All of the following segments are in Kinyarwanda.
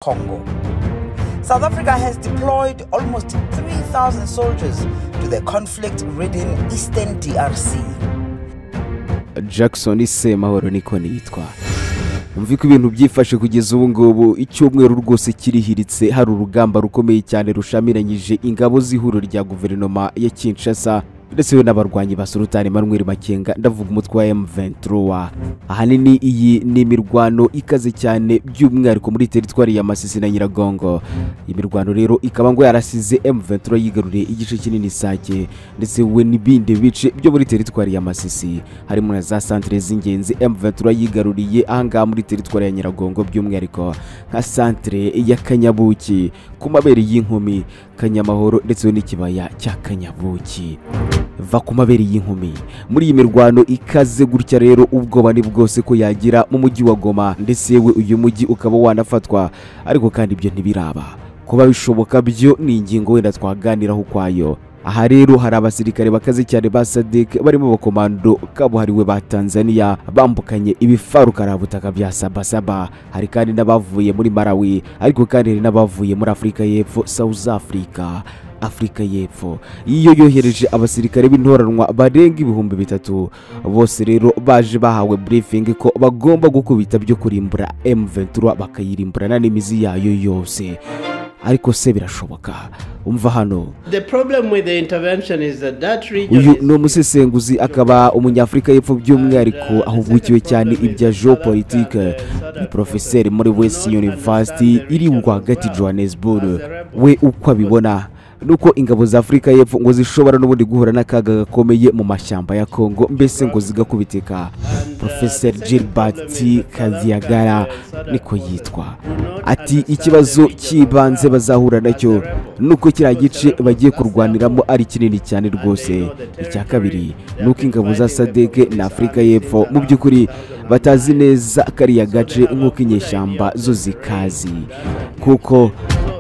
Congo. South Africa has deployed almost 3,000 soldiers to the conflict ridden eastern DRC. jackson semahoro niko niyitwa mvi ko ibintu byifashe kugeza ubu ngubu icyumweru rwose kirihiritse hari urugamba rukomeye cyane rushamiranyije ingabo z'ihuriro rya guverinoma ya kinshasa ndetse we n'abarwanyi ba sultani manuel makenga ndavuga umutwe wa m23 ahanini iyi ni imirwano ikaze cyane by'umwihariko muri teritwari ya masisi na nyiragongo iyi mirwano rero ikaba ngo yarasize m23 yigaruriye igice kinini sake ndetse we n'ibindi bice byo muri teritwari ya masisi harimo na za santire z'ingenzi m23 yigaruriye ahangaha muri teritwari ya nyiragongo by'umwihariko nka santire ya kanyabuki ku mabere y'inkumi kanyamahoro ndetse n'ikibaya cya kanyabuki va ku mabere y'inkumi muri iyi mirwano ikaze gutya rero ubwoba ni bwose ko yagira mu mujyi wa goma ndetse yewe uyu mujyi ukaba wanafatwa ariko kandi ibyo ntibiraba kuba bishoboka byo ni ingingo wenda twaganiraho ukwayo aha rero hari abasirikare bakaze cyane ba sadek barimo abakomando kabuhariwe ba tanzania bambukanye ibifaru karabutaka bya sabasaba hari kandi n'abavuye muri malawi ariko kandi hari n'abavuye muri afurika y'epfo south africa afurika y'epfo iyo yohereje abasirikare b'intoranwa barenga ibihumbi bitatu bose rero baje bahawe briefing ko bagomba gukubita byo kurimbura M23 bakayirimburana n'imizi yayo yose ariko se birashoboka umva hano The problem with the intervention is that that region uyu is- ni umusesenguzi akaba umunyafurika y'epfo by'umwihariko ahugukiwe cyane ibya geopolitike ni porofeseri muri west university iri rwagati johannesburg we uko abibona nuko ingabo za afurika y'epfo ngo zishobora n'ubundi guhura n'akaga gakomeye mu mashyamba ya congo mbese ngo zigakubitika porofeseri gilbert kadiagara niko yitwa ati ikibazo cy'ibanze bazahura nacyo nuko kiriya gice bagiye kurwaniramo ari kinini cyane rwose icya kabiri ni uko ingabo za sadege na afurika y'epfo mu by'ukuri batazi neza kariya gace nk'uko inyeshyamba zo zikazi kuko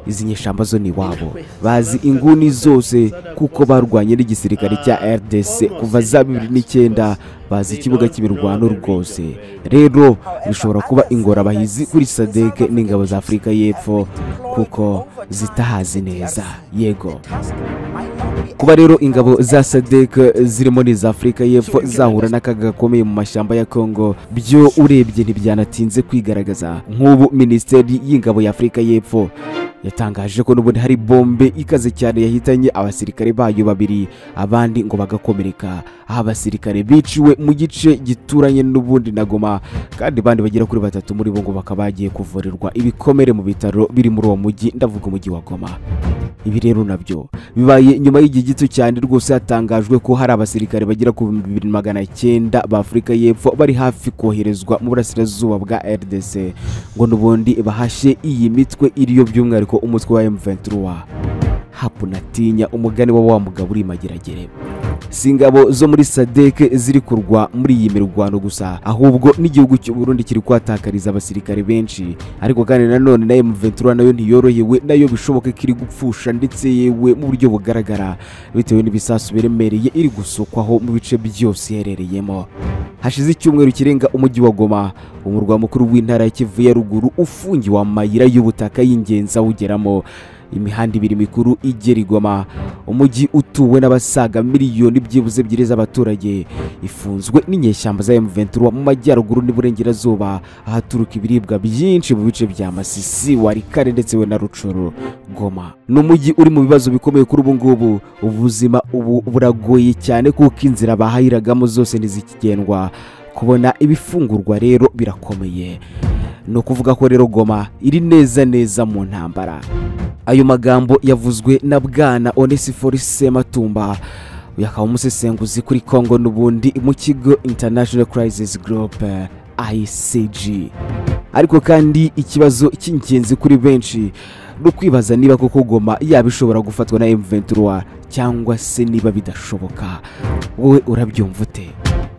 izi nyeshyamba zo ni iwabo bazi inguni zose kuko barwanye n'igisirikare cya rdc kuva za bibiri n'icyenda bazi ikibuga cy'imirwano rwose rero bishobora kuba ingorabahizi kuri sadege n'ingabo za afurika y'epfo kuko zitahazi neza yego kuba rero ingabo za sadek zirimo n'iza afurika y'epfo zahura n'akaga gakomeye mu mashyamba ya congo byo urebye ntibyanatinze kwigaragaza nk'ubu minisiteri y'ingabo ya afurika y'epfo yatangaje ko n'ubundi hari bombe ikaze cyane yahitanye abasirikare bayo babiri abandi ngo bagakomereka aho abasirikare biciwe mu gice gituranye n'ubundi na goma kandi bandi bagera kuri batatu muri bo ngo bakaba bagiye kuvurirwa ibikomere mu bitaro biri muri uwo mujyi ndavuga umujyi wa goma ibi rero nabyo bibaye nyuma y'igihe gito cyane rwose hatangajwe ko hari abasirikare bagera ku bihumbi bibiri magana cyenda ba afurika y'epfo bari hafi koherezwa mu burasirazuba bwa rdc ngo n'ubundi bahashye iyi mitwe iriyo by'umwihariko umutwe wa m23 hapunatinya umugani wa wa mugabo uri mageragere si ingabo zo muri sadek ziri kurwa muri iyi mirwano gusa ahubwo n'igihugu cy'u Burundi kiri kuhatakariza abasirikare benshi ariko kandi nanone na M23 nayo ntiyorohewe nayo bishoboka ko iri gupfusha ndetse yewe mu buryo bugaragara bitewe n'ibisasu biremereye iri gusukwaho mu bice byose iherereyemo hashize icyumweru kirenga umujyi wa goma umurwa mukuru w'intara ya kivu ya ruguru ufungiwe amayira y'ubutaka y'ingenzi awugeramo imihanda ibiri mikuru igera i Goma umujyi utuwe n'abasaga miliyoni byibuze ebyiri z'abaturage ifunzwe n'inyeshyamba za M23 mu majyaruguru n'iburengerazuba ahaturuka ibiribwa byinshi mu bice bya Masisi Warikare ndetse we na Rucuru Goma ni umujyi uri mu bibazo bikomeye kuri ubu ngubu ubuzima ubu buragoye cyane kuko inzira bahayiragamo zose ntizikigendwa kubona ibifungurwa rero birakomeye ni ukuvuga ko rero goma iri neza neza mu ntambara ayo magambo yavuzwe na bwana onesifori sematumba uyu akaba umusesenguzi kuri congo n'ubundi mu kigo international crisis group icg ariko kandi ikibazo cy'ingenzi kuri benshi ni ukwibaza niba koko goma yaba ishobora gufatwa na m23 cyangwa se niba bidashoboka wowe urabyumva ute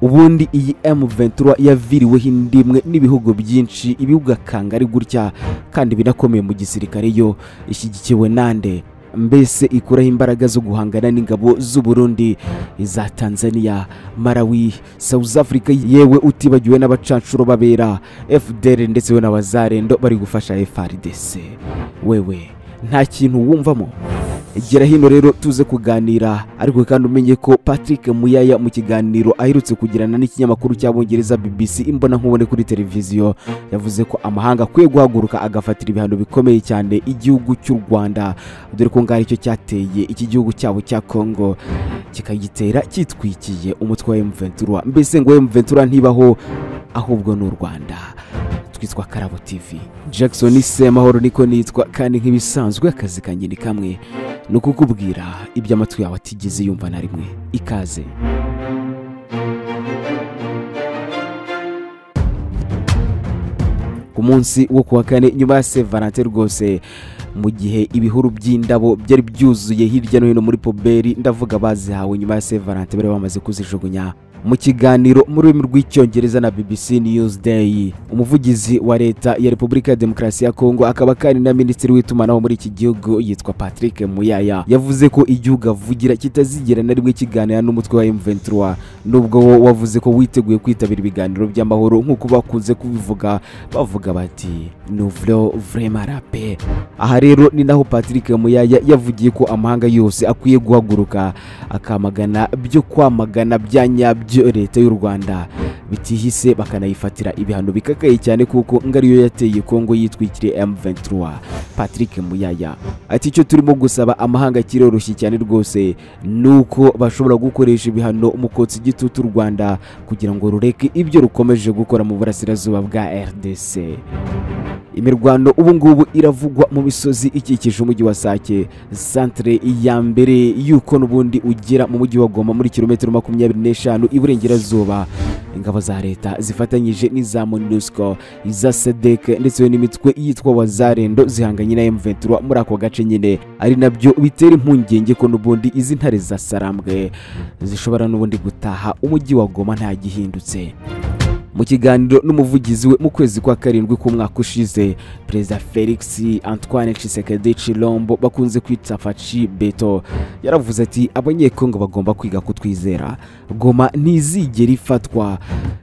ubundi iyi m23 yaviriweho indimwe n'ibihugu byinshi ibihugu akanga ari gutya kandi binakomeye mu gisirikare yo ishyigikiwe nande mbese ikuraho imbaraga zo guhangana n'ingabo z'uburundi iza tanzania malawi south africa yewe utibagiwe n'abacanshuro babera fdr ndetse we n'abazarendo bari gufasha frdc wewe nta kintu wumvamo gera hino rero tuze kuganira ariko kandi umenye ko patrick muyaya mu kiganiro aherutse kugirana n'ikinyamakuru cy'abongereza bbc imbonankubone kuri televiziyo yavuze ko amahanga akwiye guhaguruka agafatira ibihano bikomeye cyane igihugu cy'u rwanda dore ko ngari cyo cyateye iki gihugu cyabo cya kongo kikagitera cyitwikiye umutwe wa emuventura mbese ngo emuventura ntibaho ahubwo ni u rwanda twitwa karabo tv jackson semahoro niko nitwa kandi nk'ibisanzwe akazi kanjye ni kamwe ni ukukubwira ibyo amatwi yawe atigeze yumva na rimwe ikaze ku munsi wo kuwa kane nyuma ya se valante rwose mu gihe ibihuru by'indabo byari byuzuye hirya no hino muri poberi ndavuga bazihawe nyuma ya se valante bari bamaze kuzijugunya mu kiganiro mu rurimi rw'icyongereza na bbc news day umuvugizi wa leta ya repubulika ya demokarasi ya kongo akaba kandi na minisitiri w'itumanaho muri iki gihugu yitwa patrick muyaya yavuze ko igihugu avugira kitazigera na rimwe kiganira n'umutwe wa m23 nubwo wo wavuze ko witeguye kwitabira ibiganiro by'amahoro nk'uko bakunze kubivuga bavuga bati nuvlo vrema rape aha rero ni naho patrick muyaya yavugiye ko amahanga yose akwiye guhaguruka akamagana byo kwamagana bya nyabyo byo leta y'u rwanda bitihise bakanayifatira ibihano bikakaye cyane kuko ngariyo yateye kongo yitwikiriye m23 patrick muyaya ati icyo turimo gusaba amahanga kiroroshye cyane rwose ni uko bashobora gukoresha ibihano mu kotsa igitutu u rwanda kugira ngo rureke ibyo rukomeje gukora mu burasirazuba bwa rdc imirwano ubu ngubu iravugwa mu misozi ikikije umujyi wa sake santere ya mbere y'uko n'ubundi ugera mu mujyi wa goma muri kilometero makumyabiri n'eshanu iburengerazuba ingabo za leta zifatanyije n'iza monusco iza sedek ndetse n'imitwe yitwa wazarendo zihanganye na m23 muri ako gace nyine ari nabyo bitera impungenge ko n'ubundi izi ntare za sarambwe zishobora n'ubundi gutaha umujyi wa goma ntagihindutse mu kiganiro n'umuvugizi we mu kwezi kwa karindwi k'umwaka ushize perezida felix antoine cisekedi cilombo bakunze kwita faci beto yaravuze ati abanyekongo bagomba kwiga kutwizera goma ntizigera ifatwa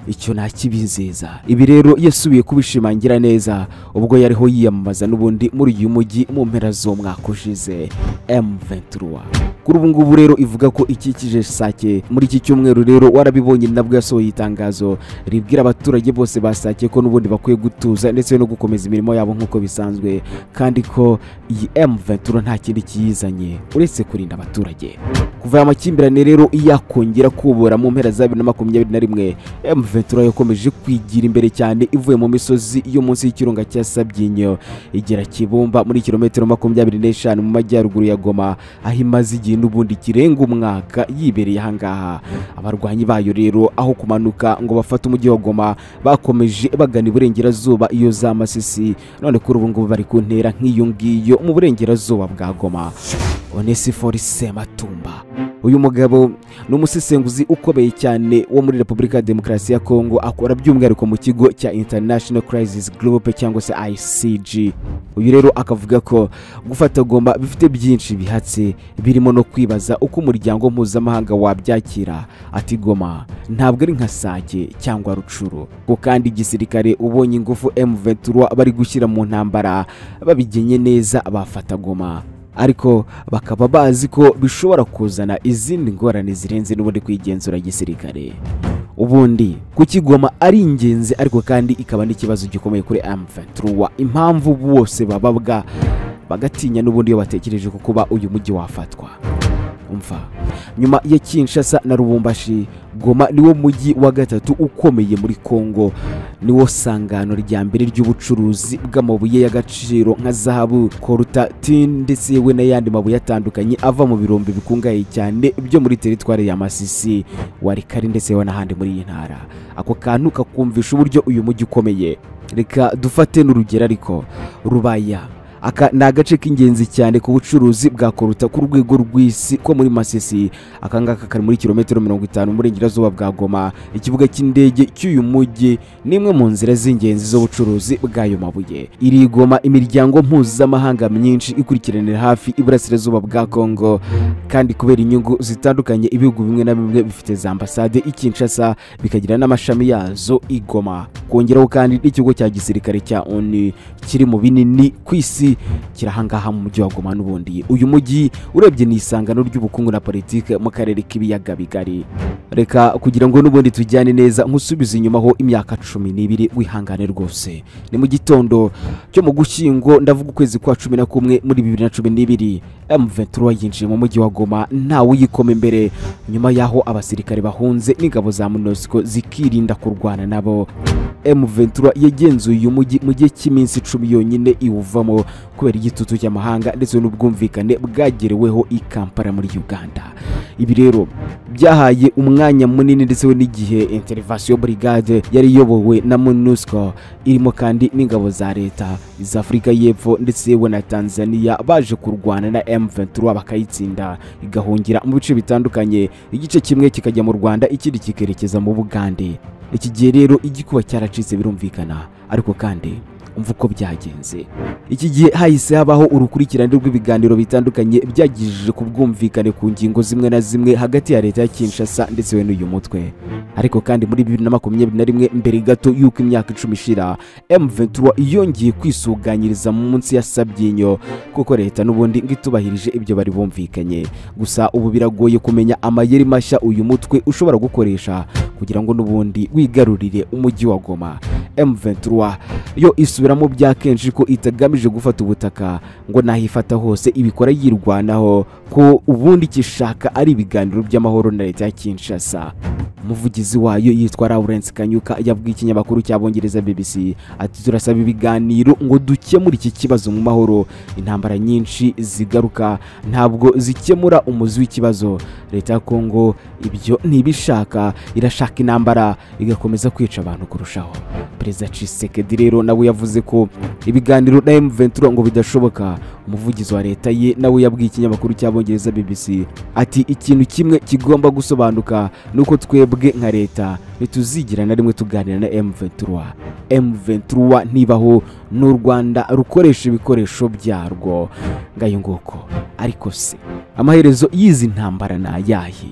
icyo ntakibizeza ibi rero yasubiye kubishimangira neza ubwo yariho yiyamamaza n'ubundi muri uyu mujyi mu mpera z'umwaka ushize m23 kuri ubu ngubu rero ivuga ko ikikije sake muri iki cyumweru rero warabibonye nabwo yasohoye itangazo ribwira abaturage bose basake ko n'ubundi bakwiye gutuza ndetse no gukomeza imirimo yabo nk'uko bisanzwe kandi ko iyi M23 nta kindi kiyizanye uretse kurinda abaturage kuva aya makimbirane rero yakongera kubura mu mpera za 2021 M23 yakomeje kwigira imbere cyane ivuye mu misozi yo munsi y'ikirunga cya Sabyinyo igera Kibumba muri kilometero 25 mu majyaruguru ya Goma aho imaze igihe n'ubundi kirenga umwaka yibereye ahangaha abarwanyi bayo rero aho kumanuka ngo bafate umujyi wa goma bakomeje bagana iburengerazuba iyo za masisi none kuri ubu ngubu bari ku ntera nk'iyo ngiyo mu burengerazuba bwa goma onesifori sematumba uyu mugabo ni umusesenguzi ukomeye cyane wo muri repubulika ya demokarasi ya kongo akora by'umwihariko mu kigo cya international crisis group cyangwa se icg uyu rero akavuga ko gufata goma bifite byinshi bihatse birimo no kwibaza uko umuryango mpuzamahanga wabyakira ati goma ntabwo ari nka sake cyangwa rucuru ko kandi igisirikare ubonye ingufu m23 bari gushyira mu ntambara babigenye neza bafata goma ariko bakaba bazi ko bishobora kuzana izindi ngorane zirenze n'ubundi kwigenzura gisirikare ubundi kukigoma ari ingenzi ariko kandi ikaba n'ikibazo gikomeye kuri M23 impamvu bose bababwa bagatinya n'ubundi iyo batekereje ko kuba uyu mujyi wafatwa umva nyuma ya Kinshasa na Lubumbashi Goma niwo mujyi wa gatatu ukomeye muri Kongo niwo sangano rya mbere ry'ubucuruzi bw'amabuye y'agaciro nka zahabu koruta tin ndetse yewe n'ayandi mabuye atandukanye ava mu birombe bikungahaye cyane byo muri teritwari ya masisi warikari ndetse yewe n'ahandi muri iyi ntara ako kantu kakumvisha uburyo uyu mujyi ukomeye reka dufate n'urugero ariko rubaya aka ni agace k'ingenzi cyane ku bucuruzi bwa koruta ku rwego rw'isi ko muri masisi aka ngaka kari muri kilometero mirongo itanu uburengerazuba bwa goma ikibuga cy'indege cy'uyu mujyi ni imwe mu nzira z'ingenzi z'ubucuruzi bw'ayo mabuye iri i goma imiryango mpuzamahanga myinshi ikurikiranira hafi iburasirazuba bwa kongo kandi kubera inyungu zitandukanye ibihugu bimwe na bimwe bifite za ambasade i kinshasa bikagira n'amashami yazo i goma kongeraho kandi n'ikigo cya gisirikare cya onu kiri mu binini ku isi kiri ahangaha mu mujyi wa goma n'ubundi uyu mujyi urebye ni isangano ry'ubukungu na politiki mu karere k'ibiyaga bigari reka kugira ngo n'ubundi tujyane neza nkusubize inyuma ho imyaka cumi n'ibiri wihangane rwose ni mu gitondo cyo mu gushyingo ndavuga ukwezi kwa cumi na kumwe muri bibiri na cumi n'ibiri M23 yinjiye mu mujyi wa Goma ntawe uyikoma imbere nyuma y'aho abasirikare bahunze n'ingabo za MONUSCO zikirinda kurwana nabo M23 yagenzuye uyu mujyi mu gihe cy'iminsi icumi yonyine iwuvamo kubera igitutu cy'amahanga ndetse n'ubwumvikane bwagereweho i Kampala muri Uganda ibi rero byahaye umwanya munini ndetse we n'igihe intervention brigade yari iyobowe na MONUSCO irimo kandi n'ingabo za leta za Afurika y'Epfo ndetse yewe na Tanzania baje kurwana na M23 bakayitsinda igahungira mu bice bitandukanye igice kimwe kikajya mu Rwanda ikindi kikerekeza mu Bugande iki gihe rero igikuba cyaracitse birumvikana ariko kandi umva uko byagenze iki gihe hahise habaho urukurikirane rw'ibiganiro bitandukanye byagijije ku bwumvikane ku ngingo zimwe na zimwe hagati ya leta ya kinshasa ndetse we n'uyu mutwe ariko kandi muri bibiri na makumyabiri na rimwe mbere gato y'uko imyaka icumi ishira M23 yongeye kwisuganyiriza mu munsi yasabye inyo kuko leta n'ubundi ngo itubahirije ibyo bari bumvikanye gusa ubu biragoye kumenya amayeri mashya uyu mutwe ushobora gukoresha kugira ngo n'ubundi wigarurire umujyi wa goma M23 yo isubiramo bya kenshi ko itagamije gufata ubutaka ngo nahifata hose ibikora yirwanaho ko ubundi kishaka ari ibiganiro by'amahoro na leta ya Kinshasa umuvugizi wayo yitwa Lawrence Kanyuka yabwiye ikinyamakuru cy'abongereza BBC ati turasaba ibiganiro ngo dukemure iki kibazo mu mahoro intambara nyinshi zigaruka ntabwo zikemura umuzi w'ikibazo leta ya Kongo ibyo ntibishaka irashaka intambara igakomeza kwica abantu kurushaho perezida Tshisekedi rero nawe yavuze ko ibiganiro na M23 ngo bidashoboka umuvugizi wa leta ye nawe yabwiye ikinyamakuru cy'abongereza BBC ati ikintu kimwe kigomba gusobanuka nuko twebwe nka leta ntituzigira na rimwe tuganira na M23 M23 ntibaho n'u Rwanda rukoresha ibikoresho byarwo ngayo nguko ariko se amaherezo y'izi ntambara ni ayahe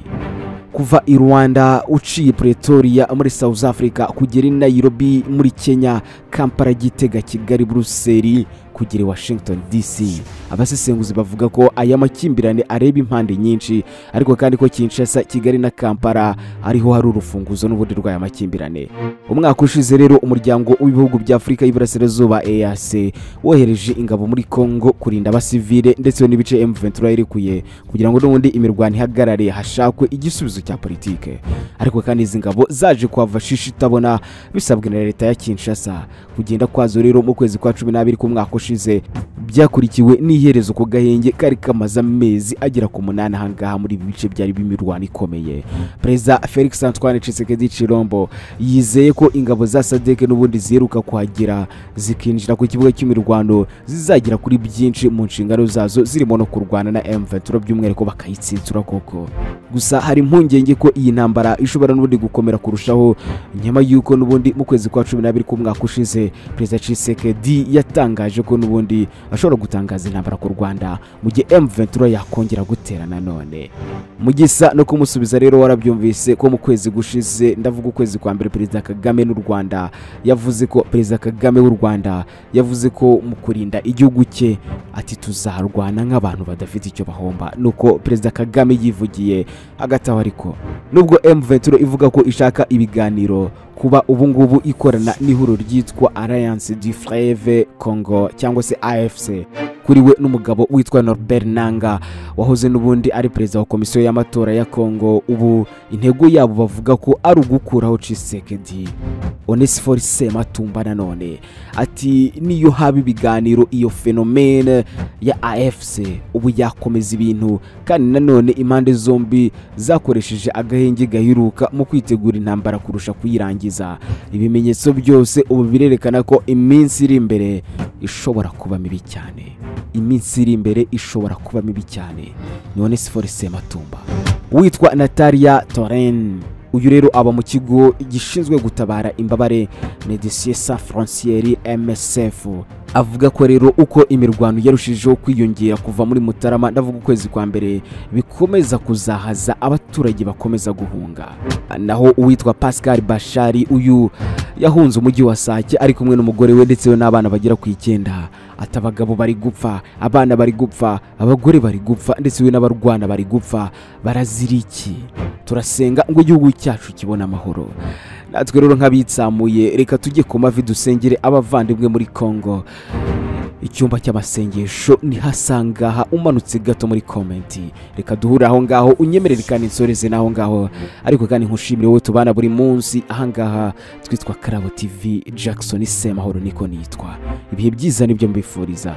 kuva i Rwanda uciye Pretoria muri South Africa kugera i Nairobi muri Kenya Kampala Gitega Kigali Buruseli kugera Washington DC abasesenguzi bavuga ko aya makimbirane areba impande nyinshi ariko kandi ko Kinshasa Kigali na Kampala ariho hari urufunguzo n'ubundi rw'aya makimbirane umwaka ushize rero umuryango w'ibihugu bya Afurika y'Iburasirazuba EAC wohereje ingabo muri Congo kurinda abasivile ndetse n'ibice M23 yarekuye kugira ngo n'ubundi imirwano ihagarare hashakwe igisubizo cya politike ariko kandi izi ngabo zaje kuhava shishi itabona bisabwe na leta ya Kinshasa kugenda kwazo rero mu kwezi kwa cumi n'abiri k'umwaka ushize byakurikiwe n'iherezo ku gahenge kari kamaze amezi agera ku munani ahangaha muri ibi bice byari b'imirwano ikomeye perezida felix antoine Tshisekedi Chilombo yizeye ko ingabo za sadeke n'ubundi ziheruka kuhagera zikinjira ku kibuga cy'imirwano zizagera kuri byinshi mu nshingano zazo zirimo no kurwana na M23 by'umwihariko bakayitsitsura koko gusa hari impungenge ko iyi ntambara ishobora n'ubundi gukomera kurushaho nyuma y'uko n'ubundi mu kwezi kwa cumi n'abiri k'umwaka ushize perezida Tshisekedi yatangaje ko n'ubundi ashobora gutangaza intambara ku Rwanda mu gihe M23 yakongera gutera nanone mugisa no kumusubiza rero warabyumvise ko mu kwezi gushize ndavuga ukwezi kwa mbere perezida Kagame n'u Rwanda yavuze ko perezida Kagame w'u Rwanda yavuze ko mu kurinda igihugu cye ati tuzarwana nk'abantu badafite icyo bahomba nuko perezida Kagame yivugiye hagati aho ariko nubwo M23 ivuga ko ishaka ibiganiro kuba ubu ngubu ikorana n'ihuriro ryitwa Alliance du Fleuve Congo cyangwa se AFC kuri we n'umugabo witwa norbert nanga wahoze n'ubundi ari perezida wa komisiyo y'amatora ya kongo ubu intego yabo bavuga ko ari ugukuraho cisekedi onesifori sematumba nanone ati niyo haba ibiganiro iyo fenomene ya afc ubu yakomeza ibintu kandi nanone impande zombi zakoresheje agahenge gaheruka mu kwitegura intambara kurusha kuyirangiza ibimenyetso byose ubu birerekana ko iminsi iri imbere ishobora kuba mibi cyane iminsi iri imbere ishobora kuba mibi cyane ni onesifori sematumba witwa natalia toren uyu rero aba mu kigo gishinzwe gutabara imbabare medecine sa franciere msf avuga ko rero uko imirwano yarushijeho kwiyongera kuva muri mutarama ndavuga ukwezi kwa mbere bikomeza kuzahaza abaturage bakomeza guhunga naho uwitwa pascal bashari uyu yahunze umujyi wa sake ari kumwe n'umugore we ndetse we n'abana bagera ku icyenda ati abagabo bari gupfa abana bari gupfa abagore bari gupfa ndetse we n'abarwana bari gupfa barazira iki turasenga ngo igihugu cyacu kibone amahoro natwe rero nk'abitsamuye reka tujye ku mavi dusengere abavandimwe muri kongo icyumba cy'amasengesho nihasangaha umanutse gato muri komenti reka duhure aho ngaho unyemerere kandi insoreze n'aho ngaho ariko kandi nkushimire wowe tubana buri munsi ahangaha twitwa karabo tv jackson semahoro niko nitwa ibihe byiza nibyo mbifuriza